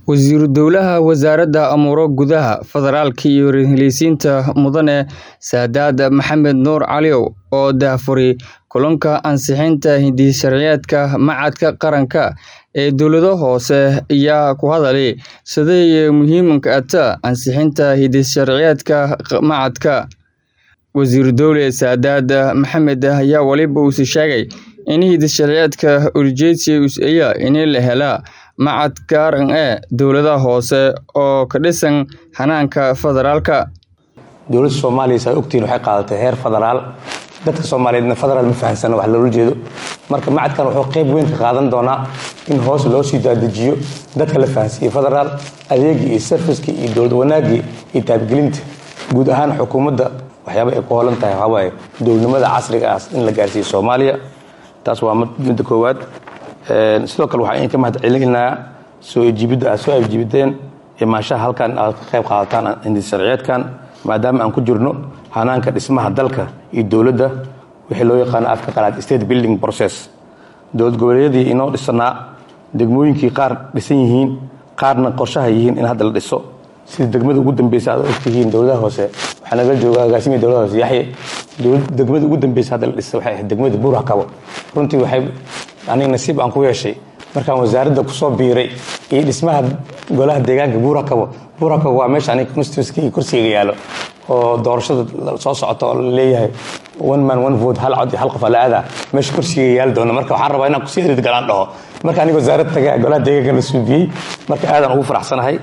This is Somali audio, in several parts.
Wasiiru Dowlaha Wasaaradda Amuuro Gudaha, Federaalka iyo Ra-iisul Mudane Saadaad Maxamed Nuur Caliyow oo daahfuray kulanka ansixinta hidde-sharciyeedka Machadka Qaranka ee Dowladaha Hoose ayaa ku hadlay sida ay muhiimka u tahay ansixinta hidde-sharciyeedka machadka. Wasiiru Dowle Saadaad Maxamed ayaa waliba uu sheegay in hidde-sharciyeedka ujeedkiisu yahay in la helo machad qaran ee dowladaha hoose oo ka dhisan hannaanka federaalka. dowladda soomaaliya saa ogtihiin waxay qaadatay heer federaal dadka soomaaliyeedna federaal ma fahansana wax loola jeedo marka macadkan wuxuu qayb weyn ka qaadan doonaa in hoos loo sii daadajiyo dadka la fahansiiyo federaal adeegii iyo servicekii iyo dowlad wanaagii iyo taabgelinta guud ahaan xukuumadda waxyaaba ay ku holan tahay waxaa waaye dowladnimada casriga ah in la gaarsiiyo soomaaliya taas waa midda koowaad sidoo kale waxaan idinka mahad celinayaa soo ejiibidda aad soo ejiibideen imaanshaha halkan aad ka qayb qaadataan hidde-sharciyeedkan maadaama aan ku jirno hanaanka dhismaha dalka iyo dowladda wixii loo yaqaano afka qalaad state building process dowlad goboleedyadii inoo dhisanaa degmooyinkii qaar dhisan yihiin qaarna qorshaha yihiin in hadda la dhiso sida degmada ugu dambeysa aad ogtihiin dowladaha hoose waxaa naga jooga agaasimiya dowladaha hoose yaxye degmada ugu dambeysa hadda la dhisa waxay ahayd degmada buura kabo runtii waxay aniga nasiib aan ku yeeshay markaan wasaaradda kusoo biiray iyo dhismaha golaha deegaanka buura kabo buura kabo waa meesha aniga constituency kursiga yaalo oo doorashada soo socota oo laleeyahay one man one vote hal cod iyo hal qof ala aadaa meesha kursiga yaali doona marka waxaan rabaa inaan kusii erid galaan dhaho marka aniga wasaarad taga golaha deegaanka la suubiyey marka aadaan ugu faraxsanahay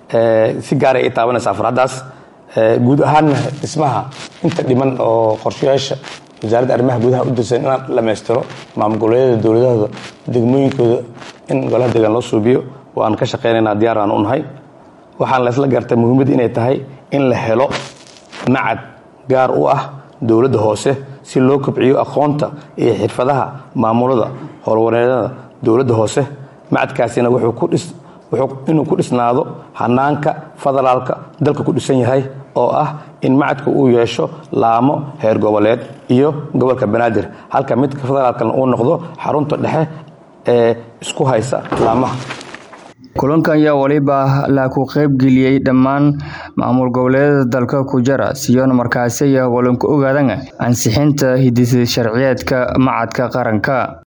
si gaaray ay taabanaysaa farxaddaas guud ahaanna dhismaha inta dhiman oo qorshayaasha wasaaradda arrimaha gudaha u dirsan inaan dhammaystiro maamul goboleedyada dowladahooda degmooyinkooda in golaha deegaan loo suubiyo waan ka shaqaynaynaa diyaar aan u nahay waxaan laysla gartay muhiimadda inay tahay in la helo macad gaar u ah dowladda hoose si loo kobciyo aqoonta iyo xirfadaha maamulada howlwareedada dowladda hoose macadkaasina wuxuu inuu ku dhisnaado hanaanka federaalka dalka ku dhisan yahay oo ah in macadka uu yeesho laamo heer goboleed iyo gobolka banaadir halka midka federaalkana uu noqdo xarunta dhexe ee isku haysa laamaha kulankan ayaa waliba la ku qaybgeliyey dhammaan maamul goboleedyada dalka ku jira siyoona markaasi walanku ogaadaan ansixinta hidde-sharciyeedka machadka qaranka